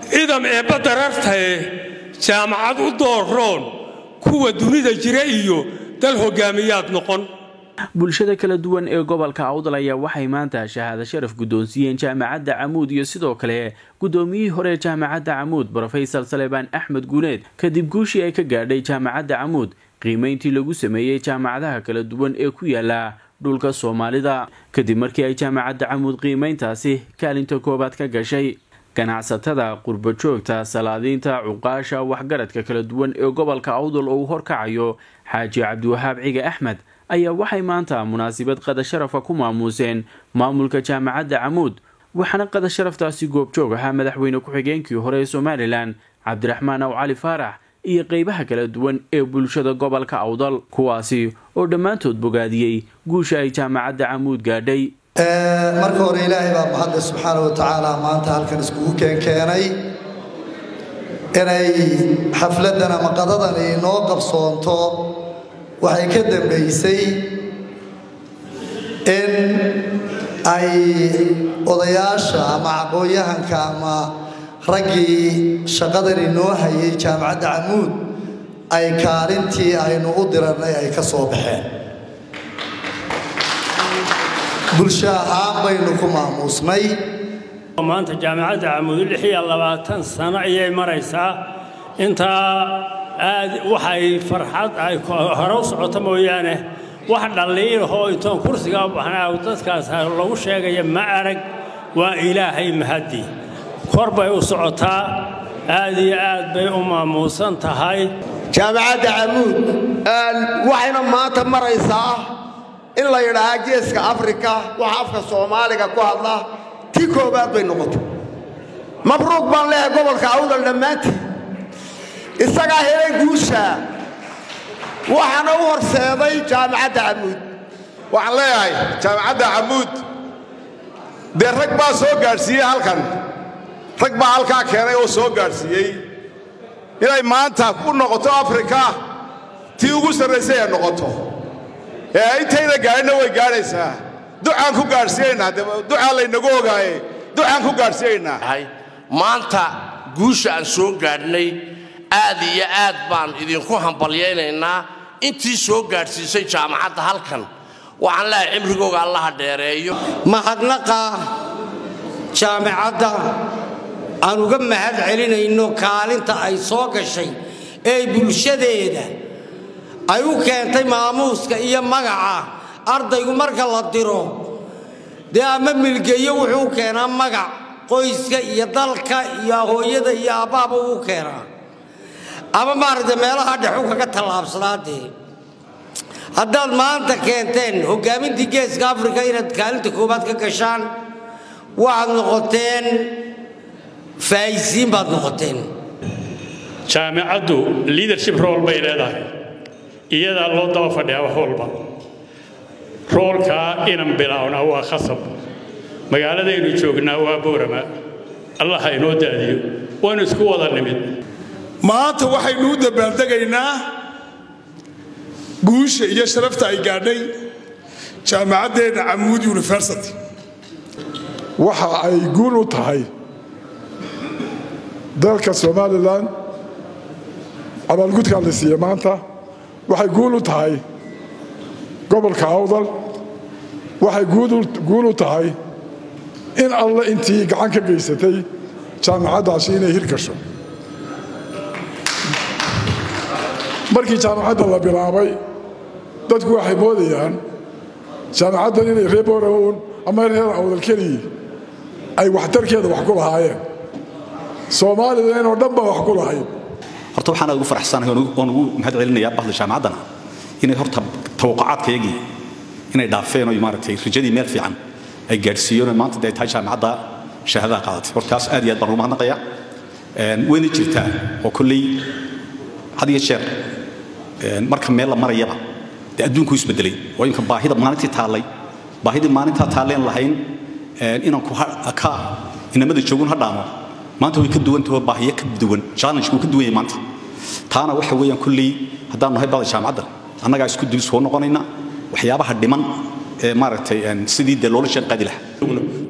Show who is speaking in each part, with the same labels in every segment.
Speaker 1: idam eebba darartae jaamacad u dooroon kuwa dunida jira iyo dal hogaamiyaad noqon
Speaker 2: bulshada kala duwan ee gobolka awdal ayaa waxay maanta shahaado sharaf guddoonsiiyeen jaamacadda camuud iyo sidoo kale guddoomiyihii hore jaamacadda camuud brofesor salebaan axmed guuleed kadib guushii ay ka gaadhay jaamacadda camuud qiimeyntii lagu sameeyey jaamacadaha kala duwan ee ku yaala dhulka soomaalida kadib markii ay jaamacadda camuud qiimeyntaasi kaalinta koowaad ka gashay ganacsatada qurbajoogta salaadiinta cuqaasha waxgaradka kala duwan ee gobolka awdal oo uu horkacayo xaaji cabdiwahaab cige axmed ayaa waxay maanta munaasabad qadasharafa ku maamuuseen maamulka jaamacadda camuud waxaana qadasharaftaasi goobjoog ahaa madaxweyne ku-xigeenkii hore ee somalilan cabdiraxmaan aw cali faarax iyo qeybaha kala duwan ee bulshada gobolka awdal kuwaasi oo dhammaantood bogaadiyey guusha ay jaamacadda camuud gaadhay
Speaker 3: marka hore ilaahay baa mahadle subxaana wa tacaala maanta halkan iskugu keenkeenay inay xafladdan ama qadadan inoo qabsoonto waxay ka dambaysay in ay odayaasha ama aqoon-yahanka ama raggii shaqadan inoo hayay jaamacadda camuud ay kaalintii aynu u dirannay ay ka soo baxeen bulsho ahaan baynu ku maamuusnay
Speaker 4: maanta jaamacadda camuud lix iyo labaatan sano ayay maraysaa intaa aad waxay farxad ay hore u socoto mooyaane wax dhalliilahoo intoon kursiga u baxnaa dadkaas lagu sheegaya ma arag waa ilaahay mahaddi kor bay u socotaa aad iyo aad bay u maamuusan tahay
Speaker 5: jaamacadda camuud waxayna maanta maraysaa in la yidhaahaa geeska afrika waxa afka soomaaliga ku hadla tii koowaad bay noqotay mabruuq baan leehay gobolka awdal dhammaantii isagaa helay guusha waxaana u horseeday jaamacadda camuud
Speaker 6: waxaan leeyahay jaamacadda camuud dee rag baa soo gaadhsiiyey halkan rag baa halkaa keenay oo soo gaadhsiiyey inay maanta u noqoto afrika tii ugu sarraysay ay noqoto ee intayna gaadhinna way gaadhaysaa ducaan ku gaadhsiinaynaa ducaa laynagu ogaaye ducaan ku gaadhsiinaynaa
Speaker 7: maanta guusha aan soo gaadhnay aad iyo aad baan idinku hambalyaynaynaa intii soo gaadhsiisay jaamacadda halkan waxaan leehay cimrigooga allaha dheereeyo
Speaker 8: mahadnaqa jaamacadda aan uga mahad celinayno kaalinta ay soo gashay ee bulshadeeda ay u keentay maamuuska iyo magaca ardaygu marka la diro dee ama milgeeyo wuxuu u keenaa magac qoyska iyo dalka iyo hooyada iyo aabbaaba uu keenaa ama maaragtay meelaha dhexu kaga tallaabsadaa dee haddaad maanta keenteen hoggaamintii geeska afrika inaad kaalinta koowaad ka gashaan waxaad noqoteen faa'isiin baad noqoteen
Speaker 4: jaamicaddu leadership role bay leedahay iyadaa loo daba fadhiyaa wax walba roolkaa inan bilaawna waa khasab magaaladaynu joognaa waa boorama allah ha inoo daadiyo waynu isku wada nimid
Speaker 9: maanta waxaynu u dabaaldegaynaa guusha iyo sharafta ay gaadhay jaamacaddeenna camuud university
Speaker 10: waxa ay guul u tahay dalka somalilan abaalgudkaa la siiye maanta waxay guul u tahay gobolka awdal waxay guul u tahay in alle intii gacan ka geysatay jaamacaddaasi inay hirgasho markii jaamacadda la bilaabay dadku waxay moodayaan jaamacaddan inay reer borawn ama reer awdal keliyii ay waxtarkeeda wax ku lahaayeen soomaalida inoo dhan baa wax ku lahayd
Speaker 11: horta waxaan aad ugu faraxsanahay oon ugu mahad celinayaa bahda jaamacaddana inay horta tawaqacaadkayagii inay dhaafeen oo maaragtay rajadii meel fiican ay gaadhsiiyeen oo maanta dee tahay jaamacadda shahaadaha qaadatay hortaas aad iyo aad baan ugu mahadnaqayaa wayna jirtaa oo kolley had iyo jeer marka meel la marayaba dee adduunku isbedelay oo imka baahida maalintii taallay baahidii maalintaa taalleen lahayn inanku ka inamada joogun ha dhaamo maanta way ka duwantaho baahiyo ka duwan challenge-ku ka duwan yahay maanta taana waxa weeyaan kulley haddaan nahay bada jaamacadda annagaa isku dul soo noqonayna waxyaabaha dhiman ee maaragtay sidii dee loola shaqaadi lahaa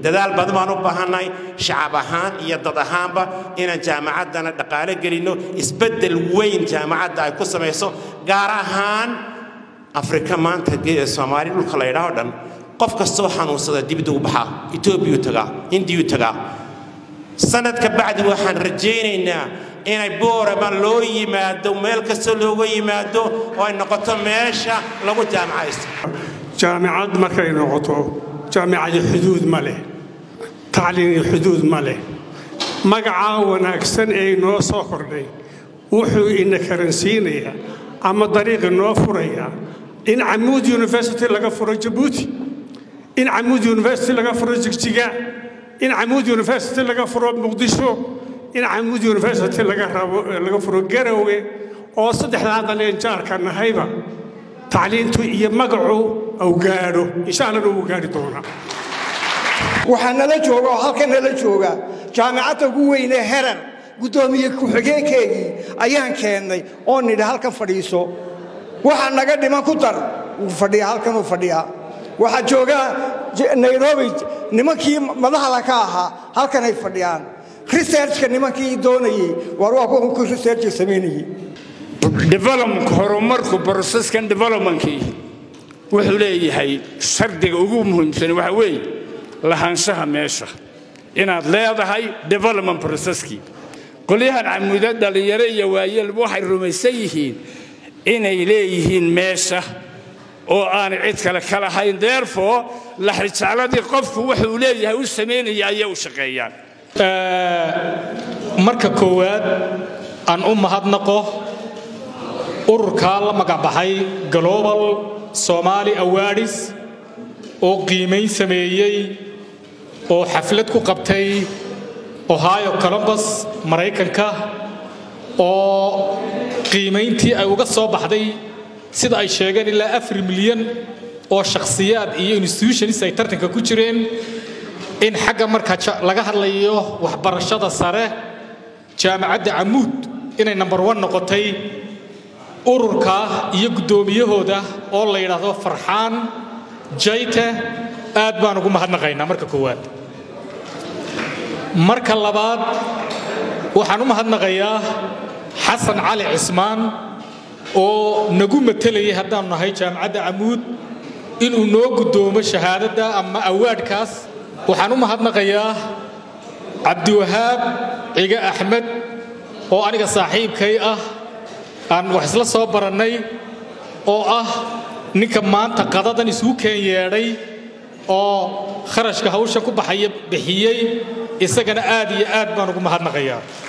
Speaker 12: dadaal badan baan u baahannahay shacab ahaan iyo dad ahaanba inaan jaamacaddana dhaqaale gelinno isbeddel weyn jaamacadda ay ku samayso gaar ahaan afrika maanta soomaali dhulka la ydhaho dhan qof kastoo xanuunsada dibadda u baxaa etoobiyuu tagaa indiyuu tagaa sanadka bacdi waxaan rajaynaynaa inay boorama loo yimaado meel kasta looga yimaado oo ay noqoto meesha lagu jaamacaysto
Speaker 13: jaamicad markay noqoto jaamicadi xuduud ma leh tacliini xuduud ma leh magacaa wanaagsan ee inoo soo kordhay wuxuu ina karansiinayaa ama dariiqi noo furayaa in camuud university laga furo jabuuti in camuud university laga furo jigjiga in camuud university laga furo muqdisho in camuud university laga furo garowe oo saddexdaa daleen jaarka nahayba tacliintu iyo magacu au gaadho insha allana uu gaadhi doonaa
Speaker 14: waxaa nala jooga oo halkan nala jooga jaamicadda ugu weynee herar guddoomiye ku-xigeenkeygii ayaan keennay oo nidhi halkan fadhiiso waxaa naga dhiman ku dar wuu fadhiyaa halkanuu fadhiyaa waxaa jooga nairobi nimankii madaxda ka ahaa halkanay fadhiyaan researchka nimankii doonayey war waa kuwankii researchka samaynayey
Speaker 15: development horumarku processkan developmentkii wuxuu leeyahay shardiga ugu muhiimsan waxa weeye lahaanshaha meesha inaad leedahay development processkii qolyahan camuuda dhallinyaro iyo waayelba waxay rumaysan yihiin inay leeyihiin meesha oo aanay cid kale ka lahayn therefore laxrijecladii qofku wuxuu leeyahay u samaynaya ayay u shaqeeyaan
Speaker 16: marka koowaad aan u mahadnaqo ururkaa la magacbaxay global somali awaadis oo qiimayn sameeyey oo xaflad ku qabtay ohio columbus maraykanka oo qiimayntii ay uga soo baxday sida ay sheegeen ilaa afar milyan oo shakhsiyaad iyo institutions ay tartanka ku jireen in xagga marka laga hadlayo waxbarashada sare jaamacadda camuud inay number one noqotay ururka iyo guddoomiyahooda oo la yidhaahdo farxaan jayte aad baan ugu mahadnaqaynaa marka koowaad marka labaad waxaan u mahadnaqayaa xasan cali cismaan oo nagu matelayay haddaannu nahay jaamacadda camuud inuu noo guddoomo shahaadadda ama awaadhkaas waxaan u mahadnaqayaa cabdiwahaab cige axmed oo aniga saaxiibkay ah aan wax isla soo barannay oo ah ninka maanta qadadan isugu keen yeedhay oo kharashka hawsha ku baxaya bixiyey isagana aad iyo aad baan ugu mahadnaqayaa